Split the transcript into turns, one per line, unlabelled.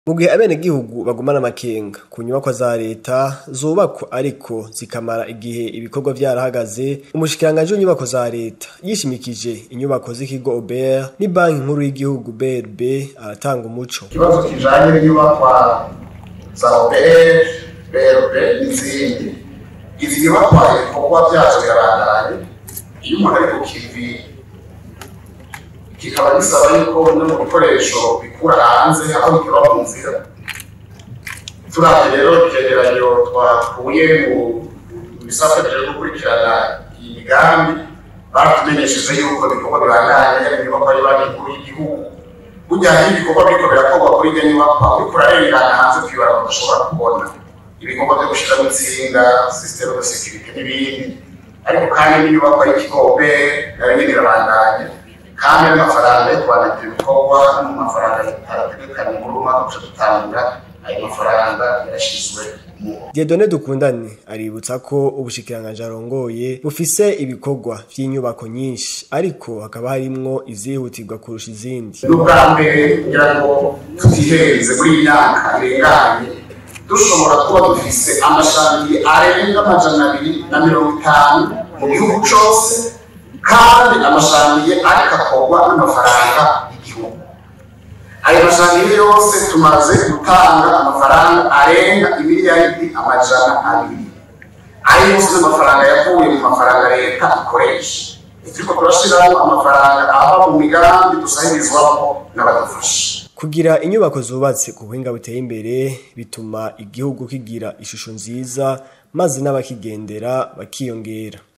Mu gihe abenegihugu bagumana amakenga ku nyubakwa za leta zubakwa ariko zikamara igihe ibikorwa vyarahagaze, umushikiranganji w'inyubako za leta yishimikije inyubako z'ikigo OBR n'ibanki nkuru y'igihugu BRB aratanga umuco.
Ikibazo kijanye n'inyubakwa za OBR, BRB n'izindi, izi nyubakwa ibikorwa vyazo birabandanye, iyo umuntu ari ku kivi kikaba gisaba yuko no mu bikoresho bikura hanze aho bikiba mu nzira turavye rero ivyegeranyo twakuye mu bisata vyo gukurikirana iyi migambi baratumenyesheje yuko ibikorwa bibandanya yaba inyubakwa y'banki nkuru y'igihugu burya hari ibikorwa biriko birakorwa kuri iryo nyubakwa uriko urarengana hanze kw'ibarabara udashobora kubona ibikorwa vyo gushiramo intsinga systeme de sécurité n'ibindi ariko kandi n'inyubakwa y'ikigo OBR nayo nyene irabandanya kandi n'amafaranga yo kwandika ibikorwa no mu mafaranga arategekanye muri umwaka uca dutangura ayo mafaranga yarashizwe mu
Dieudonné Dukundane aributsa ko ubushikiranganji arongoye bufise ibikorwa vy'inyubako nyinshi ariko hakaba harimwo izihutirwa kurusha izindi.
n'ubwa mbere kugira ngo tutihereze muri iyi myaka irenganye dushobora kuba dufise amashami arenga amajana abiri na mirongo itanu mu gihugu cose kandi amashamiye ariko akorwa n'amafaranga y'igihugu ayo mashamiye yose tumaze gutanga amafaranga arenga imiliyaridi amajana abiri ayo yose n'amafaranga yavuye mu mafaranga leta ikoresha turiko turashiramo amafaranga ava mu migambi dusahirizwamo n'abadufasha
Kugira inyubako zubatse ku buhinga buteye imbere bituma igihugu kigira ishusho nziza maze n'abakigendera bakiyongera.